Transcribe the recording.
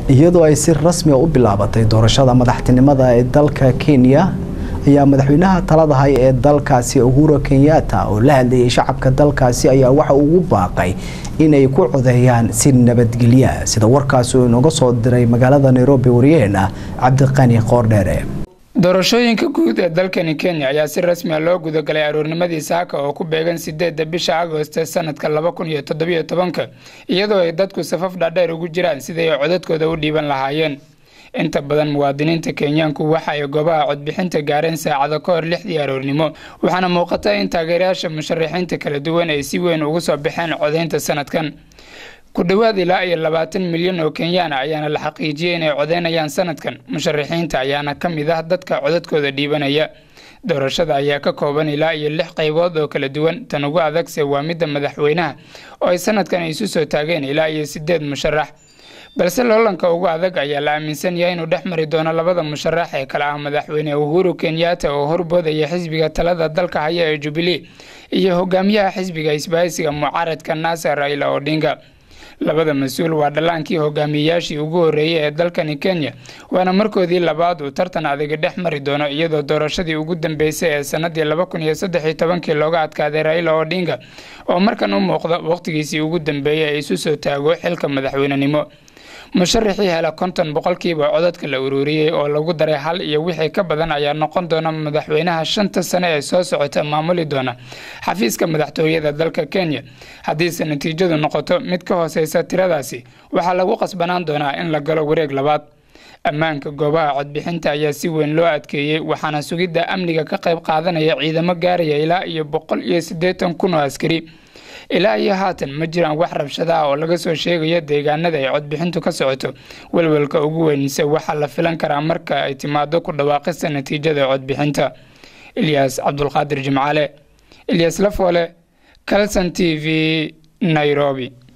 iyadoo ay si rasmi u bilaabatay doorashada madaxtinimada ee dalka kenya ayaa madaxweynaha talada hay ee dalkaasi uhuru kenyatta oo la hadlayay shacabka dalkaasi ayaa waxa ugu baaqay inay ku codeeyaan si nabadgelya sida warkaasi uu inooga soo diray magaalada nairobi wariyaheena cabdiqani qoordheere doorashooyinka guud ee dalkani kenya ayaa si rasmiya loo gudagalay aroornimadii saaka oo ku beegan sideedda bisha agost sanadka laba kun iyo toddobiyo tobanka iyadoo ay dadku safaf dhaadheer ugu jiraan sidai ay codadkooda u dhiiban lahaayeen inta badan muwaadiniinta kenyaanku waxa ay goobaha codbixinta gaareen saacado ka hor lixdii aroornimo waxaana muuqata in taageerayaasha musharaxiinta kala duwan ay si weyn ugu soo baxeen codeynta sanadkan ku dhowaad ilaa iyo labaatan milyan oo kenyaana ayaana la xaqiijiyey inay codeynayaan sanadkan musharaxiinta ayaana ka mid ah dadka codadkooda dhiibanaya doorashada ayaa ka kooban ilaa iyo lix qaybood oo kala duwan tan ugu adagse waa midda madaxweynaha oo ay sanadkan isu soo taageen ilaa iyo sideed musharax balse loolanka ugu adag ayaa la aaminsan yahay inuu dhex mari doono labada musharax ee kale ah madaxweyne uhuru kenyatta oo horboodaya xisbiga talada dalka haya ee jubilee iyo hogaamiyaha xisbiga isbahaysiga mucaaradka naasar raila odinga labada mas-uul waa dhallaankii hogaamiyeyaashii ugu horreeyey ee dalkani kenya waana markoodii labaad uu tartan adagi dhex mari doono iyadoo doorashadii ugu dambeysay ee sanadii laba kun iyo saddex iyo tobankii looga adkaaday raila odinga oo markan u muuqda wakhtigiisii ugu dambeeyey ee isu soo taago xilka madaxweynenimo musharaxii hela konton boqolkiiba codadka la ururiyey oo lagu daray hal iyo wixii ka badan ayaa noqon doona madaxweynaha shanta sane ee soo socota maamuli doona xafiiska madaxtooyada dalka kenya haddiise natiijadu noqoto mid ka hooseysa tiradaasi waxaa lagu qasbanaan doonaa in la galo wareeg labaad ammaanka goobaha codbixinta ayaa si weyn loo adkeeyey waxaana sugidda amniga ka qayb qaadanaya ciidamo gaaraya ilaa iyo boqol iyo siddeetan kun oo askari ilaa iyo haatan ma jiraan wax rabshada ah oo laga soo sheegayo deegaanada ay codbixintu ka socoto welwelka ugu weynise waxaa la filan karaa marka ay timaado ku dhawaaqista natiijada codbixinta ilyaas cabdulqaadir jimcaale ilyas lafoole calson t v nairobi